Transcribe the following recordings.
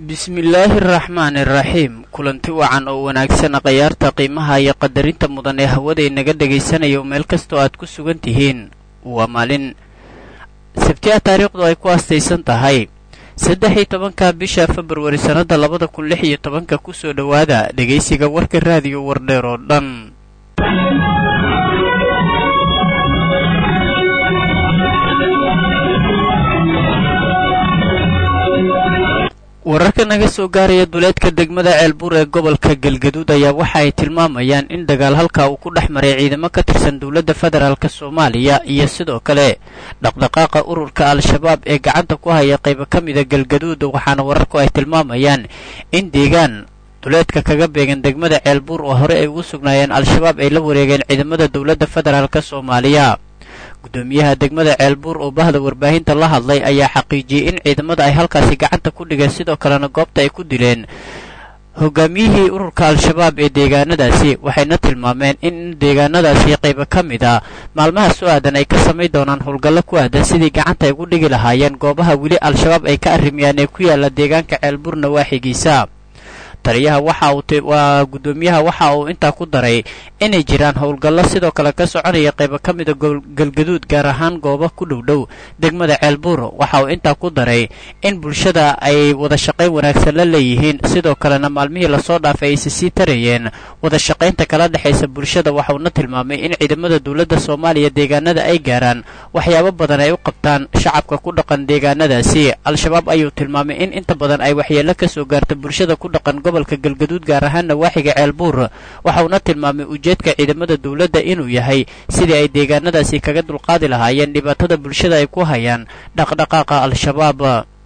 bismillaahi araxmaani araxiim kulanti wacan oo wanaagsan khayaarta qiimaha iyo qadarinta mudan ee hawada inaga dhegaysanaya meel kastoo aad ku sugan tihiin waa maalin sabtiya taariikhdu ay ku aastaysan tahay saddex iyo tobanka bisha februari sannadda labada kun lix iyo tobanka kusoo dhowaada dhegaysiga warka raadiyo wardheer oo dhan wararka naga soo gaaraya duleedka degmada ceelbuur ee gobolka galgaduud ayaa waxa ay tilmaamayaan in dagaal halkaa uu ku dhex maray ciidamo ka tirsan dowladda federaalk soomaaliya iyo sidoo kale dhaqdhaqaaqa ururka al-shabaab ee gacanta ku haya qaybo ka mida galgaduud waxaana wararku ay tilmaamayaan in deegaan duleedka kaga beegan degmada ceelbuur oo hore ay ugu sugnaayeen al-shabaab ay la wareegeen ciidamada dowladda federaalk soomaaliya guddoomiyaha degmada ceelbuur oo bahda warbaahinta la hadlay ayaa xaqiijiyey in ciidamada ay halkaasi gacanta ku dhigeen sidoo kalena goobta ay ku dileen hogaamiyihii ururka al-shabaab ee deegaanadaasi waxayna tilmaameen in deegaanadaasi qaybo ka mid a maalmaha soo aadan ay ka samayn doonaan howlgallo ku aadan sidii gacanta ay ugu dhigi lahaayeen goobaha weli al-shabaab ay ka arrimiyaan ee ku yaalla deegaanka ceelbuur nawaaxigiisa taliyaha waxa uu waa guddoomiyaha waxa uu intaa ku daray inay jiraan howlgallo sidoo kale ka soconaya qaybo ka mida galgaduud gaar ahaan goobo ku dhow dhow degmada ceelbuur waxa uu intaa ku daray in bulshada ay wada shaqayn wanaagsan la leeyihiin sidoo kalena maalmihii lasoo dhaafay ayse sii tarayeen wada shaqaynta kala dhexaysa bulshada waxauna tilmaamay in ciidamada dowladda soomaaliya deegaanada ay gaaraan waxyaabo badan ay u qabtaan shacabka ku dhaqan deegaanadaasi al-shabaab ayuu tilmaamay in inta badan ay waxyeello ka soo gaarta bulshada ku dhaqan gobolka galgaduud gaar ahaan nawaaxiga ceelbuur waxauna tilmaamay ujeedka ciidamada dowladda inuu yahay sidii ay deegaanadaasi kaga dulqaadi lahaayeen dhibaatada bulshada ay ku hayaan dhaqdhaqaaqa al-shabaab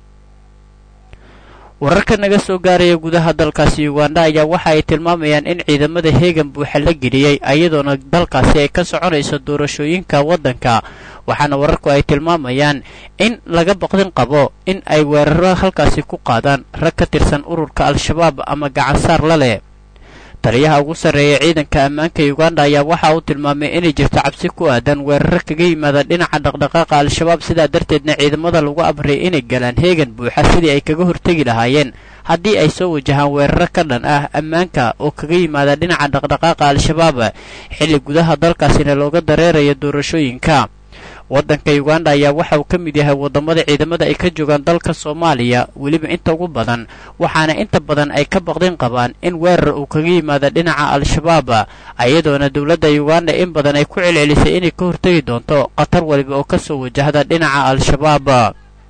wararka naga soo gaaraya gudaha dalkaasi uganda ayaa waxa ay tilmaamayaan in ciidamada heegan buuxa la geliyey iyadoona dalkaasi ay ka soconayso doorashooyinka waddanka waxaana wararku ay tilmaamayaan in laga baqdin qabo in ay weeraro halkaasi ku qaadaan rag ka tirsan ururka al-shabaab ama gacansaar la leh taliyaha ugu sarreeya ciidanka ammaanka uganda ayaa waxa uu tilmaamay inay jirto cabsi ku aadan weeraro kaga yimaada dhinaca dhaqdhaqaaqa al-shabaab sidaa darteedna ciidamada lagu amray inay galaan heegan buuxa sidii ay kaga hortegi lahaayeen haddii ay soo wajahaan weeraro ka dhan ah ammaanka oo kaga yimaada dhinaca dhaqdhaqaaqa al-shabaab xilli gudaha dalkaasina looga dareerayo doorashooyinka waddanka uganda ayaa waxa uu ka mid yahay waddamada ciidamada ay ka joogaan dalka soomaaliya weliba inta ugu badan waxaana inta badan ay ka baqdin qabaan in weerar uu kaga yimaado dhinaca al-shabaab iyadoona dowladda uganda in badan ay ku celcelisay inay ka hortegi doonto khatar waliba oo ka soo wajahda dhinaca al-shabaab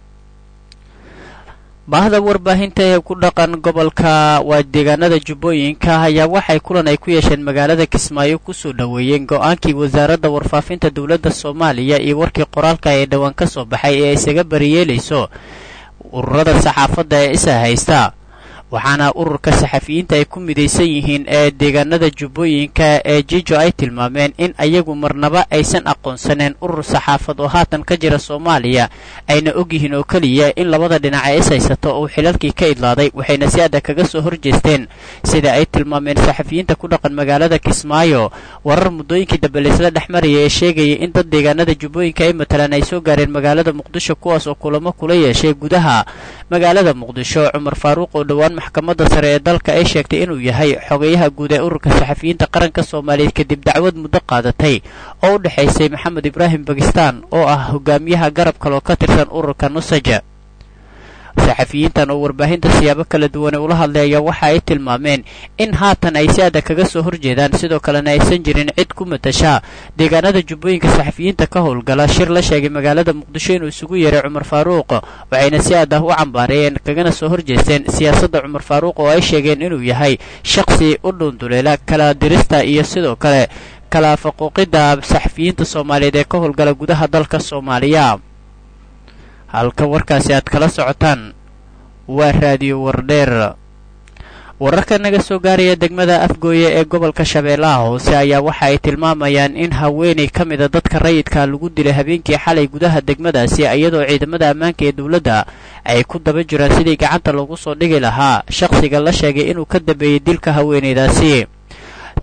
baahda warbaahinta ee ku dhaqan gobolka waa deegaanada jubbooyinka ayaa waxay kulan ay ku yeesheen magaalada kismaayo kusoo dhoweeyeen go-aankii wasaaradda warfaafinta dowladda soomaaliya iyo warkii qoraalka ee dhowaan ka soo baxay ee isaga bariyeelayso ururada saxaafadda ee isa haysta waxaana ururka saxafiyiinta ay ku midaysan yihiin ee deegaanada jubbooyinka ee jijo ay tilmaameen in ayagu marnaba aysan aqoonsaneen urur saxaafad oo haatan ka jira soomaaliya ayna og yihiin oo keliya in labada dhinac ee is haysato uu xilalkii ka idlaaday waxayna si adag kaga soo horjeesteen sida ay tilmaameen saxafiyiinta ku dhaqan magaalada kismaayo warar muddooyinkii dambe laysla dhex maraya ee sheegaya in dad deegaanada jubbooyinka ay matalaan ay soo gaareen magaalada muqdisho kuwaas oo kulamo kula yeeshay gudaha magaalada muqdisho cumar faaruuq oo dhowaan maxkamadda sare ee dalka ay sheegtay inuu yahay xogeyaha guud ee ururka saxafiyiinta qaranka soomaaliyeed kadib dacwad muddo qaadatay oo u dhexaysay maxamed ibraahim bakistan oo ah hogaamiyaha garab kale oo ka tirsan ururka nusaja saxafiyiintan oo warbaahinta siyaabo kala duwane ula hadlaya waxa ay tilmaameen in haatan ay si adag kaga soo horjeedaan sidoo kalena aysan jirin cid ku matasha deegaanada jubbooyinka saxafiyiinta ka howlgala shir la sheegay magaalada muqdisho inuu isugu yeeray cumar faaruuq waxayna si adah u cambaareeyeen kagana soo horjeesteen siyaasadda cumar faaruuq oo ay sheegeen inuu yahay shakhsi u dhuunduleela kala dirista iyo sidoo kale kala faquuqidda saxafiyiinta soomaaliyeed ee ka howlgala gudaha dalka soomaaliya halka warkaasi aad kala socotaan waa raadiyo wardheer wararka naga soo gaaraya degmada afgooye ee gobolka shabeellaha hoose ayaa waxa ay tilmaamayaan in haweenay ka mida dadka rayidka lagu dilay habeenkii xalay gudaha degmadaasi iyadoo ciidamada ammaanka ee dowladda ay ku daba jiraan sidii gacanta loogu soo dhigi lahaa shakhsiga la sheegay inuu ka dambeeyey dilka haweenaydaasi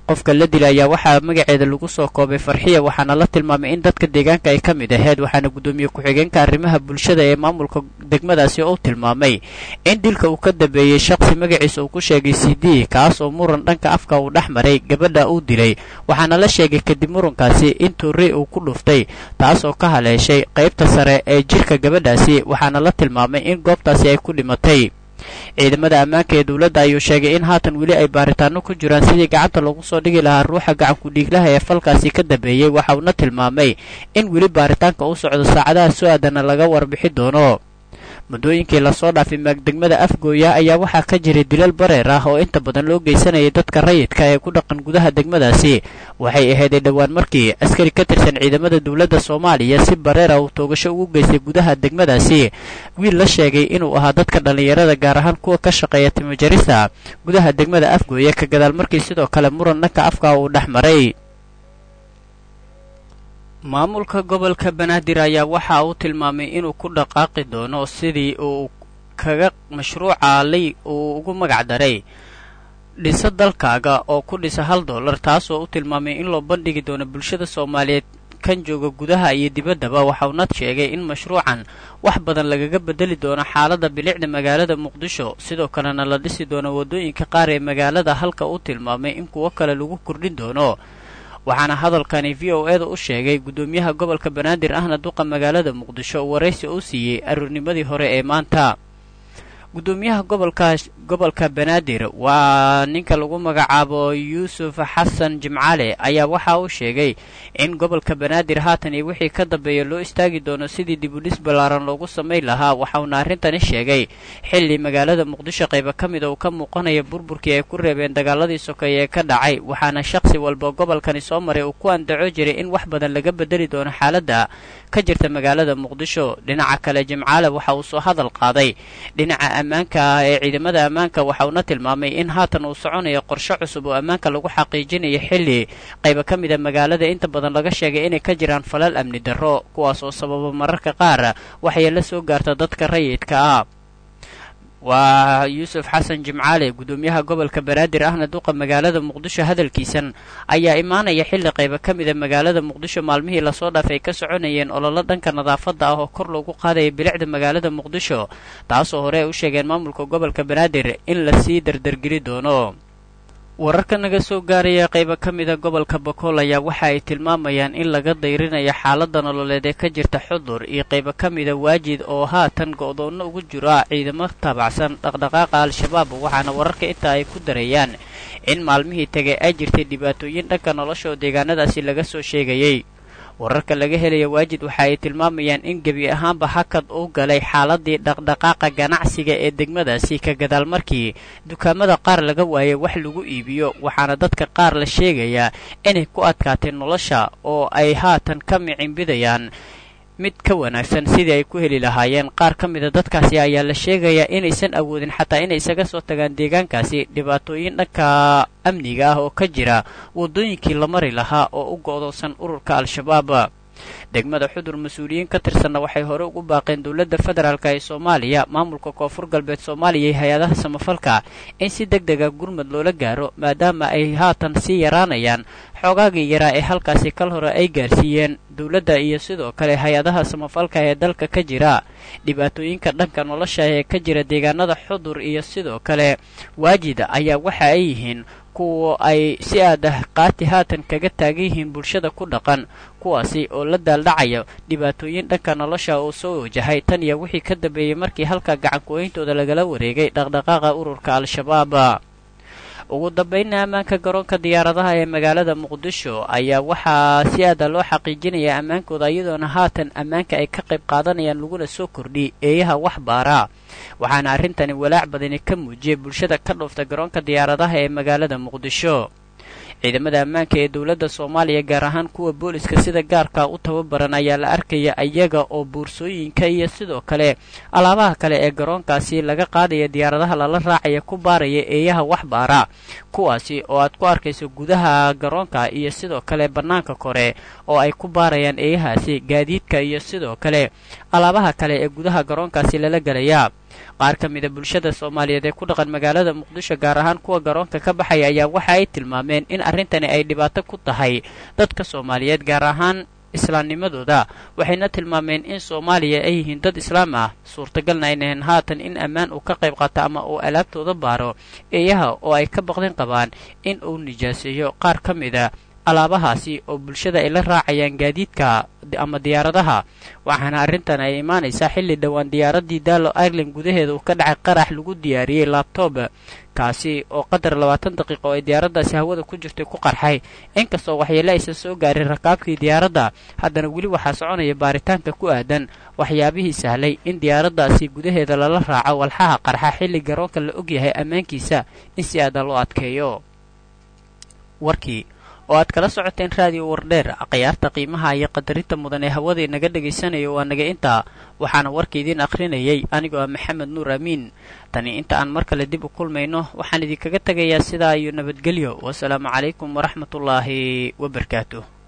qofka la dilay ayaa waxaa magaceeda lagu soo koobay farxiya waxaana la tilmaamay in dadka deegaanka ay ka mid aheyd waxaana guddoomiye ku-xigeenka arrimaha bulshada ee maamulka degmadaasi uu tilmaamay in dilka uu ka dambeeyey shaqsi magaciisa uu ku sheegay c d kaas oo muran dhanka afka uu dhex maray gabadha uu dilay waxaana la sheegay kadib murankaasi in tuuri uu ku dhuftay taas oo ka haleeshay qaybta sare ee jirka gabadhaasi waxaana la tilmaamay in goobtaasi ay ku dhimatay ciidamada ammaanka ee dowladda ayuu sheegay in haatan weli ay baaritaano ku jiraan sidii gacanta lagu soo dhigi lahaa ruuxa gacanku dhiiglaha ee falkaasi ka dambeeyey waxa uuna tilmaamay in weli baaritaanka u socdo saacadaha soo aadana laga warbixi doono muddooyinkii lasoo dhaafay maagdegmada afgooya ayaa waxaa ka jiray dilal bareer ah oo inta badan loo geysanayay dadka rayidka ee ku dhaqan gudaha degmadaasi waxay ahayday dhowaan markii askari ka tirsan ciidamada dowladda soomaaliya si bareera uu toogasho ugu geystay gudaha degmadaasi wiil la sheegay inuu ahaa dadka dhallinyarada gaar ahaan kuwa ka shaqeeya timojarista gudaha degmada afgooya ka gadaal markii sidoo kale muran dhanka afka uu dhex maray maamulka gobolka banaadir ayaa waxa uu tilmaamay inuu ku dhaqaaqi doono sidii uu kaga mashruuca lay uu ugu magac daray dhisa dalkaaga oo ku dhisa hal dollar taasoo u tilmaamay in loo bandhigi doono bulshada soomaaliyeed kan jooga gudaha iyo dibaddaba waxauna sheegay in mashruucan wax badan lagaga bedeli doono xaaladda bilicda magaalada muqdisho sidoo kalena la dhisi doono waddooyinka qaar ee magaalada halka uu tilmaamay in kuwo kale lagu kordhin doono waxaana hadalkani v o eda u sheegay guddoomiyaha gobolka banaadir ahna duqa magaalada muqdisho waraysi uu siiyey aroornimadii hore ee maanta guddoomiyaha gobolka gobolka banaadir waa ninka lagu magacaabo yuusuf xasan jimcale ayaa waxa uu sheegay in gobolka banaadir haatan iyo wixii ka dambeeya loo istaagi doono sidii dibudhis ballaaran loogu samayn lahaa waxauna arrintani sheegay xilli magaalada muqdisho qayba ka mida uu ka muuqanaya burburkii ay ku reebeen dagaaladii sokeeye ee ka dhacay waxaana shakhsi walba gobolkani soo maray uu ku andaco jiray in wax badan laga bedeli doono xaaladda ka jirta magaalada muqdisho dhinaca kale jimcaale waxa uu soo hadal qaaday dhinaca ammaanka ah ee ciidamada ammaanka waxa uuna tilmaamay in haatan uu soconayo qorshe cusub oo ammaanka lagu xaqiijinayo xilli qayba ka mida magaalada inta badan laga sheegay inay ka jiraan falal amni darro kuwaas oo sababa mararka qaar waxyeelo soo gaarta dadka rayidka ah waa yuusuf xasan jimcaale guddoomiyaha gobolka banaadir ahna duqa magaalada muqdisho hadalkiisan ayaa imaanaya xilli qayba ka mida magaalada muqdisho maalmihii lasoo dhaafay ka soconayeen ololo dhanka nadaafadda ah oo kor loogu qaadaya bilicda magaalada muqdisho taasoo hore ay u sheegeen maamulka gobolka banaadir in lasii dardargeli doono wararka naga soo gaaraya qayba ka mida gobolka bakool ayaa waxa ay tilmaamayaan in laga dayrinayo xaaladda nololeed ee ka jirta xudur iyo qayba ka mida waajid oo haatan go'doonno ugu jira ciidamo taabacsan dhaqdhaqaaqa al-shabaab waxaana wararka intaa ay ku darayaan in maalmihii tegay ay jirtay dhibaatooyin dhanka nolosha oo deegaanadaasi laga soo sheegayey wararka laga helaya waajid waxa ay tilmaamayaan in gebi ahaanba hakad uu galay xaaladii dhaqdhaqaaqa ganacsiga ee degmadaasi ka gadaal markii dukaamada qaar laga waayay wax lagu iibiyo waxaana dadka qaar la sheegayaa inay ku adkaatay nolosha oo ay haatan ka micimbidayaan mid ka wanaagsan sidii ay ku heli lahaayeen qaar ka mida dadkaasi ayaa la sheegayaa inaysan awoodin xataa inay isaga soo tagaan deegaankaasi dhibaatooyin dhanka amniga ah oo ka jira waddooyinkii la mari lahaa oo u go'doonsan ururka al-shabaab degmada xudur mas-uuliyiin ka tirsanna waxay hore ugu baaqeen dowladda federaalk ee soomaaliya maamulka koonfur galbeed soomaaliya iyo hay-adaha samafalka in si deg dega gurmad loola gaaro maadaama ay haatan sii yaraanayaan xoogaagii yaraa ee halkaasi kal hore ay gaarsiiyeen dowladda iyo sidoo kale hay-adaha samafalka ee dalka ka jira dhibaatooyinka dhanka nolosha ee ka jira deegaanada xudur iyo sidoo kale waajida ayaa waxa ay yihiin kuwa ay si aad ah qaati haatan kaga taagan yihiin bulshada ku dhaqan kuwaasi oo la daaldhacaya dhibaatooyin dhanka nolosha oo soo wajahay tan iyo wixii ka dambeeyey markii halka gacanku-oyntooda lagala wareegay dhaqdhaqaaqa ururka al-shabaab ugu dambaynna ammaanka garoonka diyaaradaha ee magaalada muqdisho ayaa waxaa si aada loo xaqiijinaya ammaankooda iyadoona haatan ammaanka ay ka qayb qaadanayaan laguna soo kordhi eeyaha wax baara waxaana arrintani walaac badani ka muujiyay bulshada ka dhoofta garoonka diyaaradaha ee magaalada muqdisho ciidamada ammaanka ee dowladda soomaaliya gaar ahaan kuwa booliska sida gaarka u tababaran ayaa la arkaya iyaga oo boorsooyinka iyo sidoo kale alaabaha kale ee garoonkaasi laga qaadaya diyaaradaha lala raacaya ku baaraya eeyaha wax baara kuwaasi oo aad ku arkayso gudaha garoonka iyo sidoo kale bannaanka kore oo ay ku baarayaan eeyahaasi gaadiidka iyo sidoo kale alaabaha kale ee gudaha garoonkaasi lala gelayaa qaar ka mida bulshada soomaaliyeed ee ku dhaqan magaalada muqdisho gaar ahaan kuwa garoonka ka baxaya ayaa waxa ay tilmaameen in arrintani ay dhibaato ku tahay dadka soomaaliyeed gaar ahaan islaamnimadooda waxayna tilmaameen in soomaaliya ay yihiin dad islaam ah suurtagalna aynahayn haatan in ammaan uu ka qayb qaato ama uu alaabtooda baaro eeyaha oo ay ka baqdin qabaan in uu nijaaseeyo qaar ka mida alaabahaasi oo bulshada ay la raacayaan gaadiidka ama diyaaradaha waxaana arrintan ay imaanaysaa xilli dhowaan diyaaraddii daalo ireland gudaheeda uu ka dhacay qarax lagu diyaariyey labtob kaasi oo qadar labaatan daqiiqo oo ay diyaaraddaasi hawada ku jirtay ku qarxay inkastoo waxyeele aysan soo gaarin rakaabkii diyaaradda haddana weli waxaa soconaya baaritaanka ku aadan waxyaabihii sahlay in diyaaraddaasi gudaheeda lala raaco walxaha qarxa xilli garoonka la ogyahay ammaankiisa in si aadan loo adkeeyo warkii oo aad kala socoteen raadiyo wardheer khiyaarta qiimaha iyo qadarinta mudan ee hawada inaga dhagaysanayo waa naga intaa waxaana warka idiin akhrinayay anigoo ah maxamed nuur amiin tani inta aan mar kale dib u kulmayno waxaan idinkaga tegayaa sidaa iyo nabadgelyo wasalaamu calaykum waraxmatullaahi wabarakaatuh